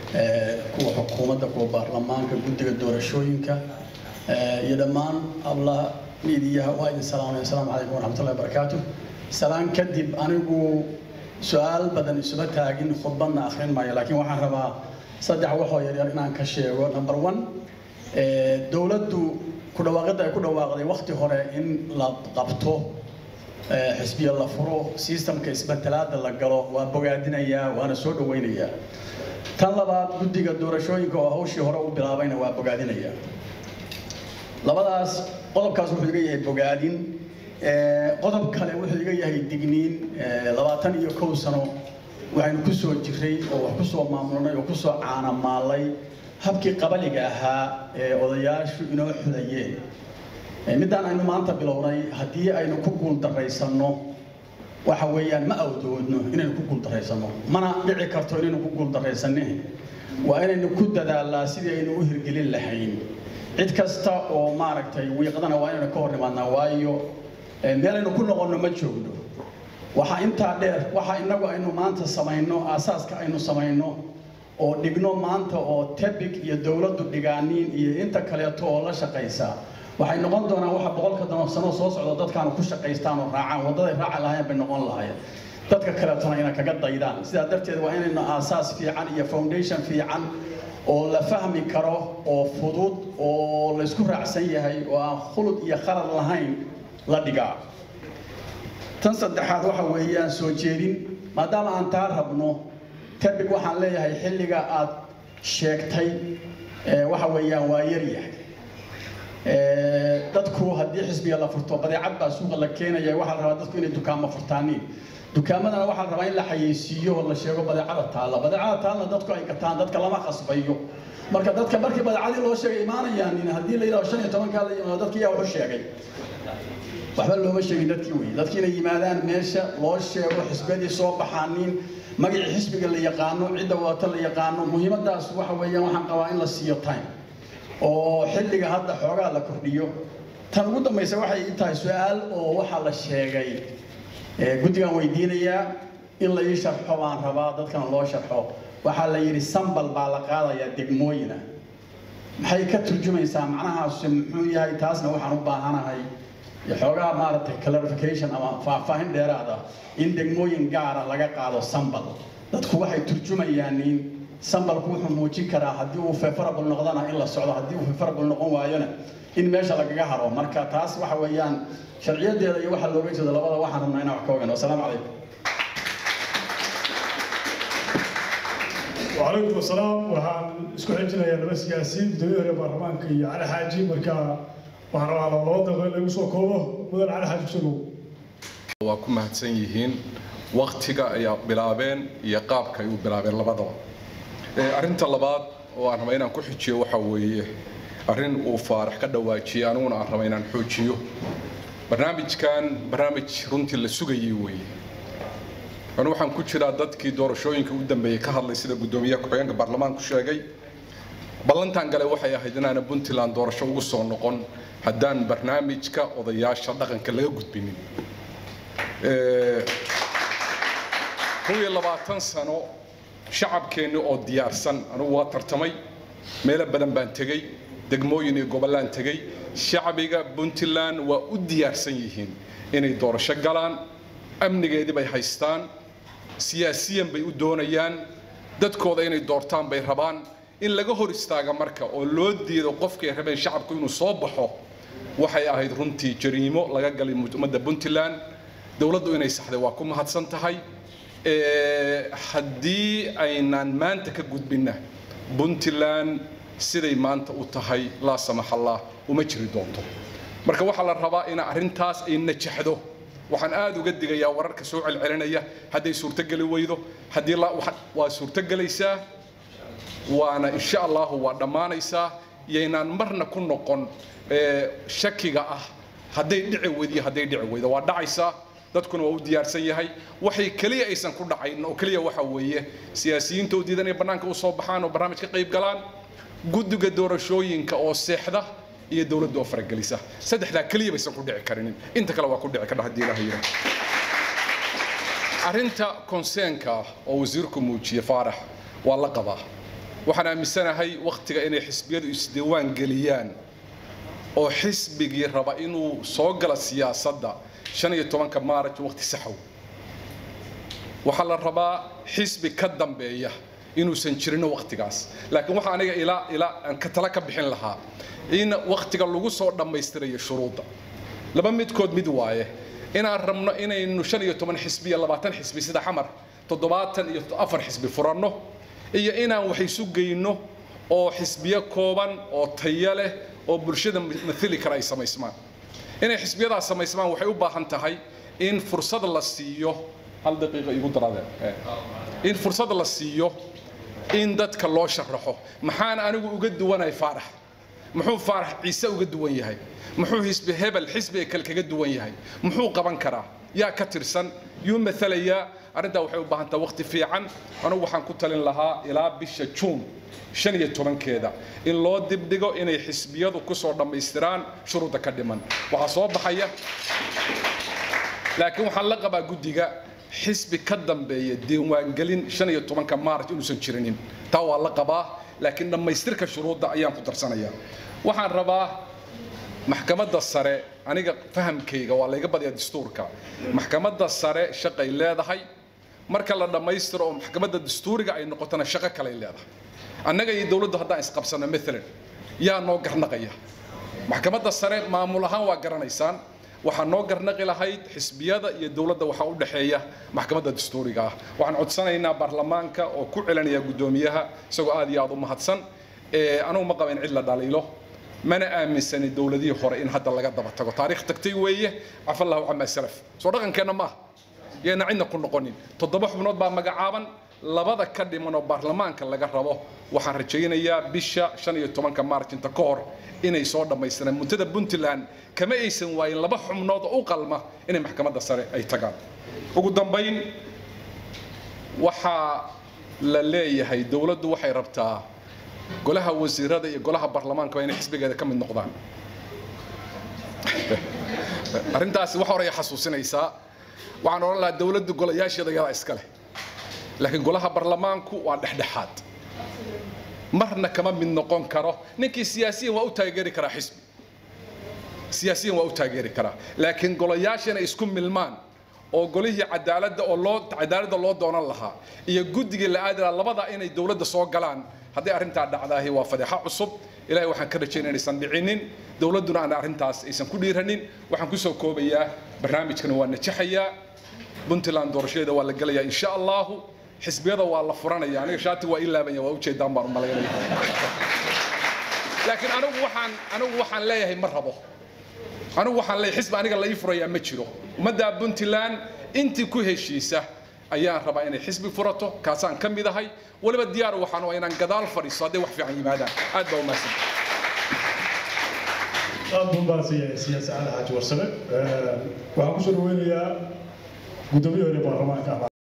kuwa xukuumadda kuwa baarlamaanka guddiga doorashooyinka iyo dhammaan hablaha miidiyaha waa idin salaamay asalaamu calaykum waraxmatullahi wabarakaatu salaan kadib anigu su-aal badan isuma taagin khudbadna akhrin maayo laakiin waxaan rabaa saddex waxoo yaryar inaan ka sheego number one dowladdu ku dhawaaqidda ay ku dhawaaqday wakti hore in la qabto xisbiya la furo systemka isbedelaada la galo waa bogaadinayaa waana soo dhawaynayaa tan labaad guddiga doorashooyinka oo hawshii hore u bilaabayna waa bogaadinayaa labadaas qodobkaas wuxuu iga yahay bogaadin qodob kale wuxuu iga yahay digniin labaatan iyo kow sano waxaynu ku soo jiray oo wax ku soo maamulnay oo ku soo caanamaalay habkii qabaliga ahaa ee odayaashu inoo xudayeen middaan aynu maanta bilownay haddii aynu ku guuldaraysanno waxa weeyaan ma awdoodno inaynu ku guuldaraysanno mana dhici karto inaynu ku guuldaraysanne waa inaynu ku dadaalnaa sidii aynu u hirgelin lahayn cid kasta oo maaragtay wiiqdana waa inaynu ka hor nimaadnaa waayo meelaynu ku noqonno ma joogno waxaa intaa dheer waxa inagu aynu maanta samayno aasaaska aynu samayno oo dhigno maanta oo tebig iyo dowladdu dhigaaniin iyo inta kaleeto oo la shaqaysa waxay noqon doonaan waxa boqolka sano soo socda dadkaanu ku shaqaystaan oo raacaan waddaday raaci lahayn bay noqon lahayen dadka kaleetona ina kaga daydaan sidaa darteed waa inaynu aasaas fiican iyo foundation fiican oo la fahmi karo oo fudud oo laysku raacsan yahay oo aan khulud iyo khalad lahayn la dhigaa tan saddexaad waxa weeyaan soo jeedin maadaama aan taa rabno tebig waxaan leeyahay xilliga aad sheegtay waxa weeyaan waa yaryahay dadku haddii xisbiga la furto badeecad baa suuqa la keenaya waxaa la rabaa dadku inay dukaamo furtaaniin dukaamadana waxaa la rabaa in la xayeysiiyo oo la sheego badeecada taalla badeecada taalla dadku ay gataan dadka lama khasbayo marka dadka markii badeecadii loo sheegay imaanayaan haddii la yidhahdo shan iyo tobankaa la yimaado dadkii yaa wuxu sheegay waxba looma sheegin dadkii wey dadkii inay yimaadaan meesha loo sheego xisbiyadii soo baxaanin magacii xisbiga la yaqaano cidda wadata la yaqaano muhiimadaas waxa weeyaan waxaan qabaa in la siiyo time oo xilliga hadda xoogaa la kordhiyo tan ugu dambaysa waxay ii tahay su-aal oo waxaa la sheegay guddigan weydiinayaa in la ii sharxo baan rabaa dadkana loo sharxo waxaa la yidhi sambal baa la qaadayaa degmooyina maxay ka turjumaysaa macnahaasi muxuu yahay taasna waxaan u baahanahay xoogaa maaragtay clarification ama faahfaahin dheeraad ah in degmooyin gaara laga qaado sambal dadku waxay turjumayaan in sambalku wuxuu muujin karaa haddii uu favorable noqdana in la socdo haddii uu favorable noqon waayona in meesha lagaga haro marka taas waxa weeyaan sharciyadeeda iyo waxa looga jeedo labada waxaan rabnaa inaan wax ka ogaano wasalaamu calaykum وعليكم السلام وحان اسكو حجنا يا لبس ياسين بدوي هري برلمانك يا علي حاجي marka waxaan rabaa laba daqiiqo lagu soo koobo mudan cali xaaji kusugow waa ku mahadsan yihiin waktiga ay bilaabeen iyo qaabka ay u bilaabeen labadaba arrinta labaad oo aan raba inaan ku xijiyo waxa weeye arrin uu faarax ka dhawaajiyey aniguna aan raba inaan xoojiyo barnaamijkan barnaamij runtii la sugayay weeye anu waxaan ku jiraa dadkii doorashooyinka u dambeeyey ka hadlay sida guddoomiyaha ku-xigeenka baarlamaanku sheegay ballantan gale waxay ahayd inaana puntland doorasho ugu soo noqon haddaan barnaamijka odayaasha dhaqanka laga gudbinin kow iyo labaatan sano shacabkeenni oo diyaarsan anugu waa tartamay meelo badan baan tegey degmooyin iyo gobollaan tegey shacbiga puntland waa u diyaarsan yihiin inay doorasho galaan amnigeedii bay haystaan siyaasiyan bay u doonayaan dadkooda inay doortaan bay rabaan in laga hor istaaga marka oo loo diido qofkay rabeen shacabku inuu soo baxo waxay ahayd runtii jariimo laga galay ummadda puntland dowladdu inay saxday waa ku mahadsan tahay haddii aynaan maanta ka gudbinna puntland siday maanta u tahay laa samaxallah uma jiri doonto marka waxaa la rabaa in arrintaas ay najaxdo waxaan aad uga digayaa wararka soo celcelinaya hadday suurtogeli weydo haddii waa suurtogelaysaa waana insha allahu waa dhammaanaysaa yaynaan marna ku noqon shakiga ah hadday dhici weydiyo hadday dhici weydo waa dhacaysaa dadkuna waa u diyaarsan yahay waxay keliya aysan ku dhacayn oo keliya waxa weeye siyaasiyiinta u diidan inay bannaanka u soo baxaan oo barnaamij ka qayb galaan guddiga doorashooyinka oo seexda iyo dowladda oo faragelisa saddexdaa keliya baysan ku dhici karinin inta kale waa ku dhici kardha haddii ilaha yidhaah arrinta konseenka ah oo wasiirku muujiye faarax waa la qabaa waxaan aaminsanahay wakhtiga inay xisbiyadu isdiiwaan geliyaan oo xisbigii raba inuu soo gala siyaasadda shan iyo tobanka maaraj wakhti saxow waxaa la rabaa xisbi ka dambeeya inuusan jirino wakhtigaas laakiin waxaa aniga ilaa ilaa aan ka tala ka bixin lahaa in wakhtiga lagu soo dhammaystirayo shuruudda laba midkood mid waaye inaan rabno inaynu shan iyo toban xisbi iyo labaatan xisbi sida xamar toddobaatan iyo afar xisbi furanno iyo inaan wax isu geyno oo xisbiyo kooban oo tayo leh oo bulshada mathili kara ay samaysmaan inay xisbiyadaas samaysmaan waxay u baahan tahay in fursad la siiyo hal daqiiqa igu daraadeen in fursad la siiyo in dadka loo sharaxo maxaan anigu uga duwanahay faarax muxuu faarax ciise uga duwan yahay muxuu xisbi hebel xisbiga kale kaga duwan yahay muxuu qaban karaa yaa ka tirsan yuu maalayaa arrintaa waxay u baahan tahay waqti fiican anugu waxaan ku talin lahaa ilaa bisha juun shan iyo tobankeeda in loo dibdhigo inay xisbiyadu kusoo dhammaystiraan shuruudda ka dhiman waxaa soo baxaya laakiin waxaan la qabaa guddiga xisbi ka dambeeya diiwaangelin shan iyo tobanka maaraj inuusan jirinin taa waa la qabaa laakiin dhammaystirka shuruudda ayaan ku darsanayaa waxaan rabaa maxkamadda sare aniga fahamkayga waa layga badiyaa dastuurka maxkamadda sare shaqay leedahay marka la dhammaystiro oo maxkamadda dastuuriga ay noqotona shaqo kaley leedahay annaga iyo dowladdu haddaan isqabsano maalan yaa noo garnaqaya maxkamadda sare maamul ahaan waa garanaysaan waxaa noo garnaqi lahayd xisbiyada iyo dowladda waxaa u dhexeeya maxkamadda dastuuriga ah waxaan codsanaynaa baarlamaanka oo ku celinaya guddoomiyaha isagoo aad iyo aad u mahadsan anugu ma qaba in cid la dhaliilo mana aaminsani dowladihii hore in hadda laga daba tago taariikh tagtay weeye cafallahu camaa salaf soo dhaqankeenna maaha yeena cidna ku noqonin toddoba xubnood baa magacaaban labada ka dhiman oo baarlamaanka laga rabo waxaan rajaynayaa bisha shan iyo tobanka maarjinta ka hor inay soo dhammaystiraan muntada puntland kama aysan waayin laba xubnood oo u qalma inay maxkamadda sare ay tagaan ugu dambayn waxaa la leeyahay dowladdu waxay rabtaa golaha wasiirada iyo golaha baarlamaanka inay xisbigeeda ka mid noqdaan arrintaasi wax horaya xasuusinaysaa waxaan odhan lahaa dowladdu golayaasheeda yadaa iska leh laakiin golaha baarlamaanku waa dhexdhexaad marna kama mid noqon karo ninkii siyaasiyan waa u taageeri karaa xisbi siyaasiyan waa u taageeri karaa laakiin golayaasha inay isku milmaan oo golihii cadaaladda oo loo cadaaladda loo doonan lahaa iyo guddigii la aadi lahaa labada inay dowladda soo galaan hadday arrintaa dhacdaahi waa fadeexo cusub ilahay waxaan ka rajaynaya inaysan dhicinin dowladduna aan arrintaas aysan ku dhiiranin waxaan kusoo koobayaa barnaamijkana waa najaxayaa puntland doorashadeeda waa la gelayaa insha allahu xisbiyada waa la furanaya aniga shaati waa ii laabanya waa ujeedaan baan u malaynaya laakiin anigu waxaan anigu waxaan leeyahay ma rabo anigu waxaan leeyahay xisbi aniga la ii furayaa ma jiro ummadda puntland intii ku heshiisa ayaan rabaa inay xisbi furato kaasaan ka mid ahay weliba diyaar waxaan waa inaan gadaal fadhiisto hadday wax fiican yimaadaan aad baa umahadsan aad buu mahadsanyahay siyaasi cali xaaji warsame waxaan kusoo dhaweynayaa guddoomiye hore baarlamaanka